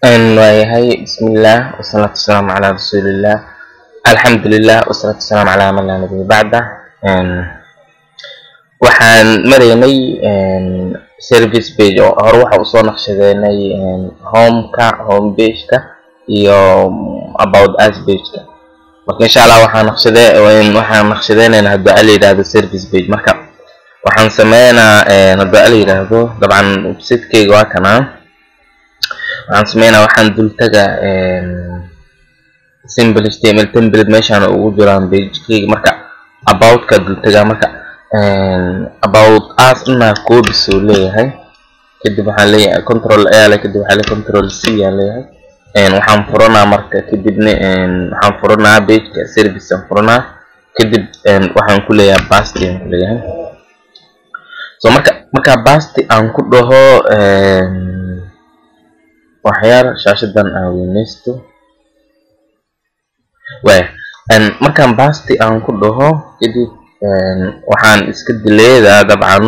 waayahay bismillaah wasalaatu wasalaamu calaa rasuulillaah alxamdulilah wasalaatu wasalaamu calaa man laa nabiya bacda waxaan maraynay service page oo hore waxa usoo naqshadeynay homeka home pageka iyo about us pageka marka insha allah waxaan naqshade waxaan naqshadeynaynaa haddii a la yidhaahdo service page marka waxaan sameynaa haddii a la yidhaahdo dabcan websitekeyga waa kanaa waxaan sameynaa waxaan dul taga simple html template meeshaan ugu jiraan pagekeyga marka aboutka dul tagaa marka about us inaa coobis uu leeyahay kadib waxaan leeyahay control a le kadib waxaa le control c aan leeyahay waxaan furanaa marka kadibna waxaan furanaa pageka service aan furanaa kadib waxaan ku leeyahay basti aan ku leeyahay so marka markaa basti aan ku dhaho waxyaar shaashadan aan weyneysto waaya markaan basti aan ku dhaho kadib waxaan iska dileedaa dabcan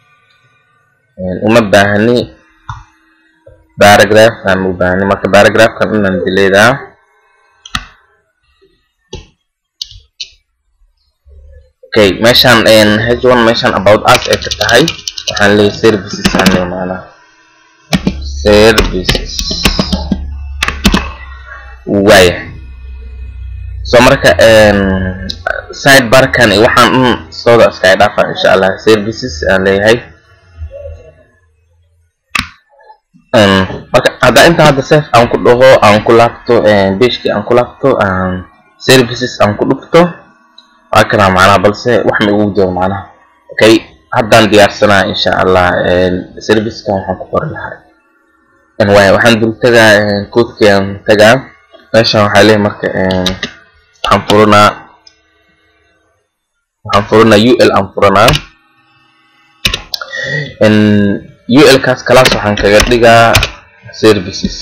uma baahni baragraphkan u baahni marka baragraphkan inaan dileedaa okay meeshaan h one meeshaan about us ay ka tahay waxaan leeyahay services aan leeyahay maanaa services waaya so marka sidebarkan waxaan un sooda iskaga dhaafa insha allah services aan leeyahay marka haddaa inta hadda sef aan ku dhaho aan ku laabto beshkii aan ku laabto services aan ku dhufto waa kanaa macnaha balse wax ma igu jiro macnaha okay haddaan diyaarsanaa insha allah servicekan waxaan ku qori lahaa waaya waxaan dul tagaa coodkiaan tagaa meeshaan waxaa leeyahay marka waxaan furanaa waxaan furanaa ul aan furanaa ul kaas kalaas waxaan kaga dhigaa services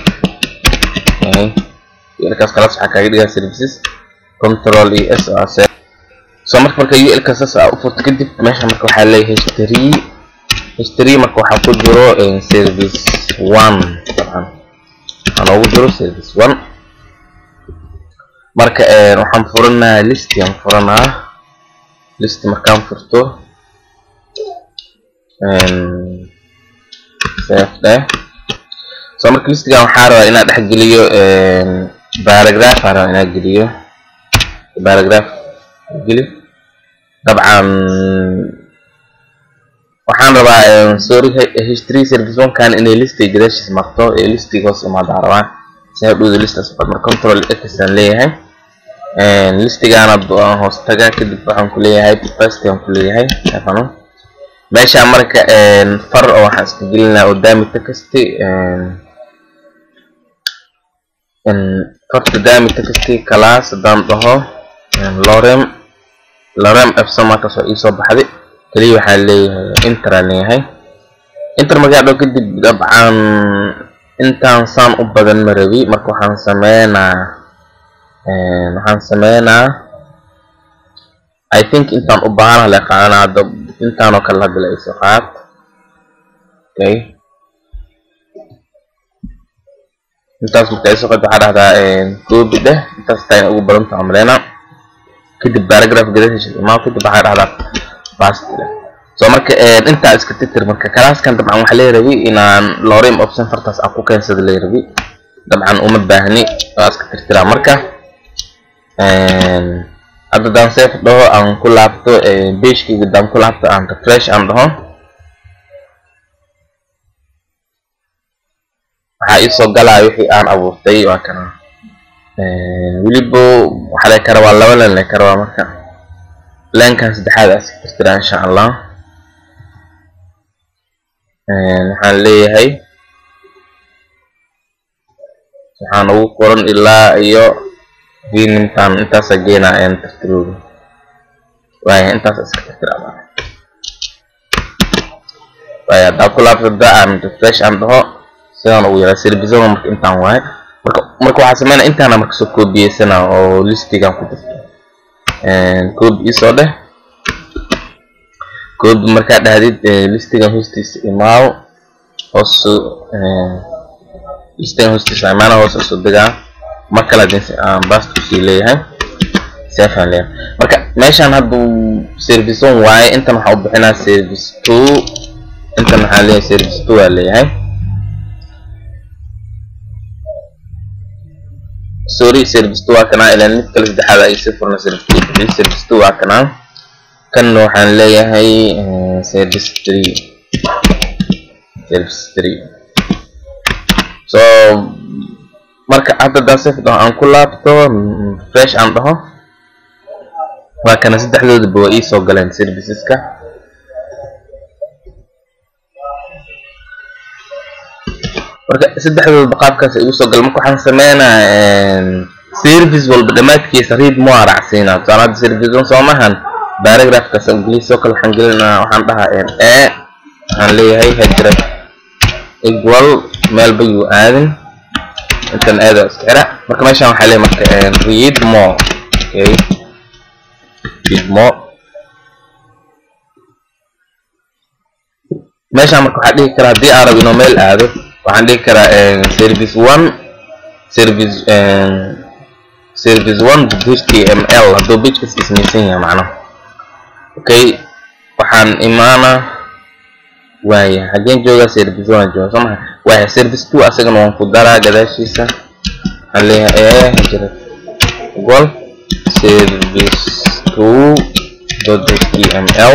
ul kaas kalaas waxaan kaga dhigaa services control e s o s so marka marka ul kaasas aa u furto kadib meesha marka waxaa leeyahay history history marka waxaa ku jiro service one dabcan waxaa noogu jiro service one marka waxaan furanaa listi aan furanaa listi markaan furto safdeh so marka listigan waxaa rabaa inaa dhex geliyo baragraph aa rabaa inaa geliyo baragraph geli dabcan waxaan rabaa sorry history service one kan inay listiga gadaashiis marto ee listiga hoos imaadaa rabaa si hadhowda listas mar control x aan leeyahay listigaana hoos taga kadib waxaan ku leeyahay first aan ku leeyahay afano meeshaan marka far oo waxaan iska gelinaa oo daamita kasti farta daamita kasti class haddaan dhaho lorem lorem epson markaas oo iisoo baxday keliya waxaa leeyahay inter aan leeyahay inter markaa dhaho kadib dabcan intaan saan u badan ma rabi marka waxaan sameynaa waxaan sameynaa i think intaan u baahana la qaadana hadda intaanoo kale hadda la iso qaad okay intaas marka iso qaad waxaa dhahdaa copy dheh intaas taa ugu badanta amreyna kadib paragraph gadashiisa imaa kadib waxaa dhahdaa fast dheh so marka intaa iska titir marka kalaaskan dabcan waxaa lee rabi inaan lorem option fartaas aan ku keensada lee rabi dabcan uma baahni waa iska tirtiraa marka hadda daan sef dhaho aan ku laabto beshkeyga daan ku laabto aan refresh aan dhaho waxaa iisoo galaa wixii aan abuurtay waa kana welibo waxaa lee ka rabaa laba len lee ka rabaa marka lenkan saddexaad aa iska tirtiraa insha allah waxaan leeyahay waxaan ugu qoran ilaa iyo intaan intaasa geenaa een tirtirooda waaya intaas iska tirtiraa waaya haddaa ku laabtada aan refresh aan dhaho sidaan ugu yaraa servizona marka intaan waaye marka marka waxaa sameynaa intaana marka soo koobiyeysanaa oo listigan ku jirto coobi isoo dheh coobi markaa dhahdid listigan hoostiisa imaaw hoos listan hoostiisa imaana hoos usoo degaa mar kale hadii aan bast kusii leeyahay sefan leeyahay marka meeshaan hadduu service one waaye intan waxaa u bixinaa service two intan waxaa leeyahay service two aa leeyahay sorry service two waa kanaa ilaan mid kale saddexaad ay si furna service two bixiyay service two waa kanaa kan waxaan leeyahay service three service three so marka hadda daan sef dhaho aan ku laabto fresh aan dhaho waa kana saddexdoodaba waa iisoo galeen serviceska marka saddexdoodaba qaabkaas ay igu soo galeen marka waxaan sameynaa service walba dhammaadkiisa read mo aracsiinaa tusaale hadda service on soomahan paragraphkaas ingiliis oo kale waxaan gelinaa waxaan dhahaa e waxaan leeyahay hajrad equal meelba yuu aadin intan aada iska xira marka meeshaan waxaa leeyahay marka read more okay read more meeshaan marka waxaa dhihi karaa haddii aan rabo inuu meel aado waxaan dhihi karaa service one service service one html hadduu pagekaas ismaysan yahay macnaha okay waxaan imaana waaya haddeen joogaa service one jooga soo maha waaya service two asagana waan ku daraa gadaashiisa waxaan leeyahay ee jira gol service two dot html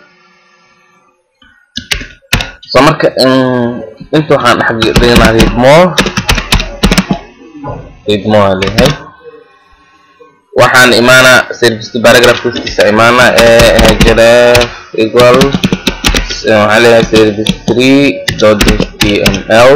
so marka inta waxaan dhex dhignaa read more read more aa leeyahay waxaan imaana service two paragraph hoostiisa imaana ee href equal waxaan leeyahay service three dot html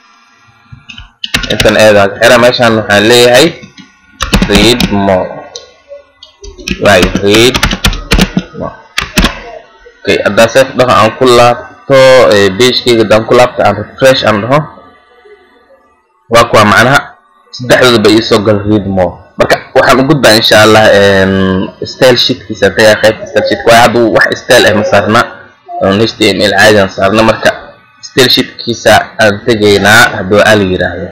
intan eedaa xira meeshaan waxaan leeyahay read more right read more okay haddaa sef dhaho aan ku laabto pagekeyga haddaan ku laabto aan refresh aan dhaho waa kuwa macnaha saddexdooda ba iisoo gal read more marka waxaan u gudbaa insha allah style sheetkiisa tagaa qaybta style sheetka waayo hadda wax style ah ma saarna html caadi aan saarna marka style sheetkiisa aan tegaynaa hadduu ala yiraahdo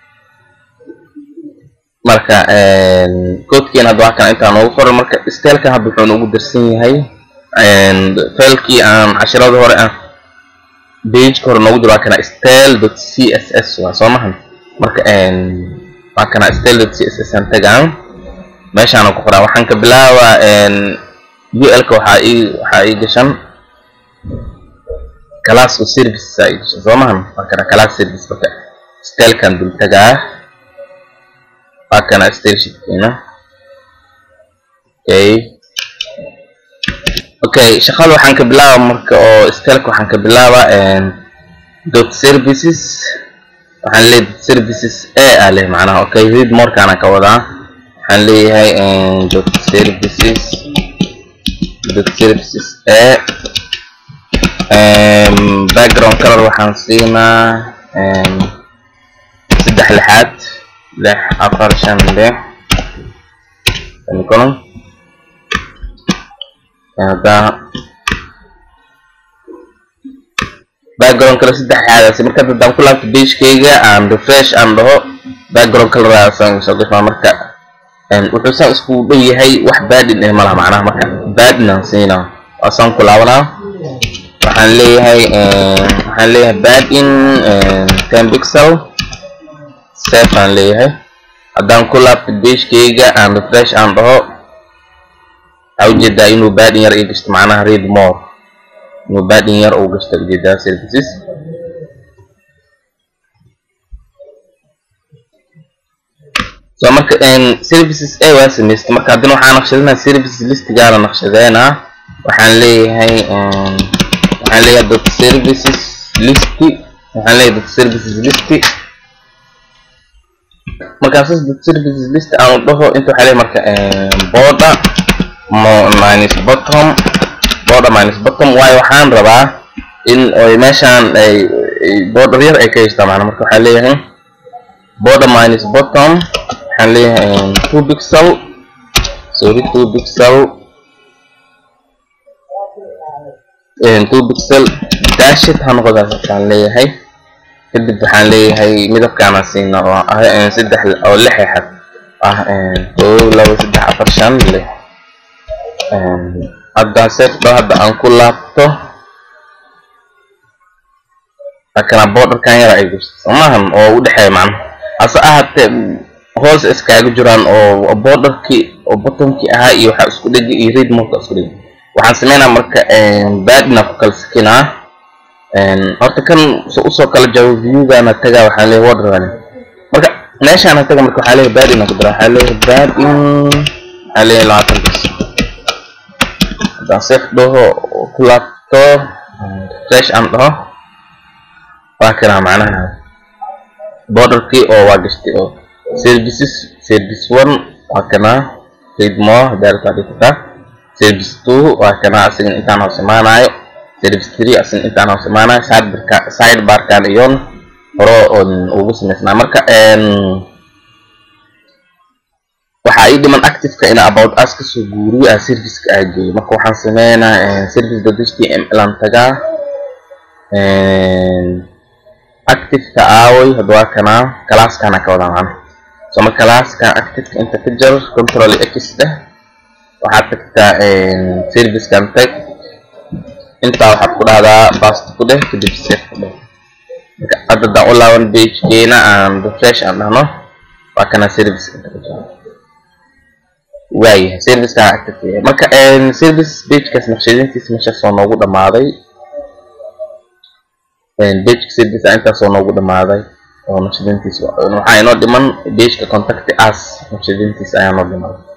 marka codekiina hadda waa kana intaan ugu qoran marka stylekan hadda wuxuu ugu darsan yahay failkii aan cashirada hore ah pageka hore noogu jiro waa kana style dot c s s waa soo mahan marka waa kana style dot c s s aan tagaan meeshaana ku qoraa waxaan ka bilaabaa ul-ka waxaa ii waxaa ii gashan class oo services aa ii gashan soo mahan waa kana class service marka stylekan dul tagaa waa kana style sheetkeena okay okay shaqada waxaan ka bilaaba marka oo styleka waxaan ka bilaaba dot services waxaan leeyahay dot services a aa leh macnaha okay read morekaana ka wadaa waxaan leeyahay dot services dot services a background color waxaan siinaa saddex lixaad lix afar shan lix semicolon haddaa background color saddex lixaadaasi marka haddaan ku laabto pagekeyga aan refresh aan dhaho background coloraasan soo gashaa marka wuxuu saan isku dhow yahay wax baadin eh malaha macnaha marka baadin aan siinaa waasaan ku laabanaa waxaan leeyahay waxaan leeyahay baadin ten pixel safe aan leeyahay haddaan ku laabto pagekeyga aan refresh aan dhaho waxaa ujeedaa inuu baadin yar ii gashto macnaha read more inuu baadin yar uu gashto ujeedaa services so marka services a waa samaysta marka haddana waxaa naqshadinaa services listigaana naqshadeynaa waxaan leeyahay waxaan leeyahay dot services listi waxaan leeyahay dot services listi markaasas dot services list aan dhaho inta waxaa leeyahay marka border minus bottom border minus bottom waayo waxaan rabaa in oy meeshaan ay border yar ay ka haystaa macna marka waxaa leeyahay border minus bottom waxaan leeyahay two pixel sorry two pixel two pixel dashit ha noqodaas waxaan leeyahay kadib waxaan leeyahay midabkaana siina oo ah saddex oo lix xad ah kow labo saddex afar shan lix hadda seefdo hadda aan ku laabto akana borderkan yara ay gusto somahan oo u dhexeeya macna hase ahaatee hoos iskaaga jiraan oo borderkii oo bottomkii ahaa iyo waxaa isku dhegi iyo read mode isku dhegi waxaan sameynaa marka baadina ku kala sikinaa horta kan usoo kala jawo viewgana tagaa waxaan leeyahay wadrani marka meeshaana taga marka waxaa leeyahay baadina ku dara waxaa leeyahay baadin waxaa leeyahay labaatan bis haddaan safe dhaho ku laabto fresh aan dhaho waa kanaa macnaha borderkii oo waa gashtay oo services service one waa kanaa read more haddaa rabtaa dhigi kartaa service two waa kanaa asigana intaan hoos imaanayo service three asigana intaan hoos imaanayo sidebarka sidebarkan iyon hore oon ugu samaysnaa marka waxaa ii dhiman activeka ina about us kasoo guuriyo ah serviceka aa geeyo marka waxaan sameynaa service dot html aan tagaa activeka aaway hadda waa kanaa calaaskana ka wadaa macna so marka calaaskan activeka inta ka jar control x dheh waxaad tagtaa servicekan tag intaa waxaad ku dhahdaa fast ku dheh kadib safe ku dheh marka hadda daan u laaban pagekeena aan refresh aan dhahno waa kana service inta ka jira waayahay servicekan active yahay marka service pagekaas naqshadintiisa meeshaas oo noogu dhamaaday pageka service intaas oo noogu dhamaaday oo naqshadintiisa waxaa inoo dhiman pageka contact us naqshadintiisa ayaa noo dhimaaday